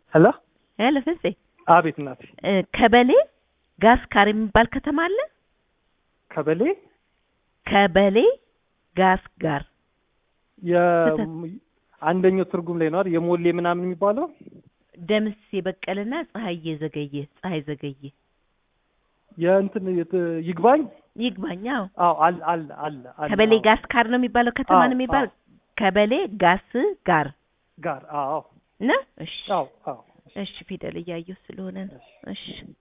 ሄሎ ሄሎ ፍፄ አቤት እናቴ እ ከበሌ ጋስካር የሚባል ከተማ አለ። ከበሌ ከበሌ ጋስጋር የአንደኛው ትርጉም ላይ ነው አይደል የሞሌ ምናምን የሚባለው ደምስ የበቀለና ፀሐዬ ዘገየ ፀሐይ ዘገየ የእንትን የት- ይግባኝ ይግባኝ። አዎ አዎ አለ አለ አለ አለ ከበሌ አዎ። ጋስካር ነው የሚባለው ከተማ አዎ፣ ነው የሚባል አዎ። ከበሌ ጋስ ጋር ጋር አዎ ነው። እሺ አዎ አዎ እሺ ፊደል እያየሁ ስለሆነ ነው። እሺ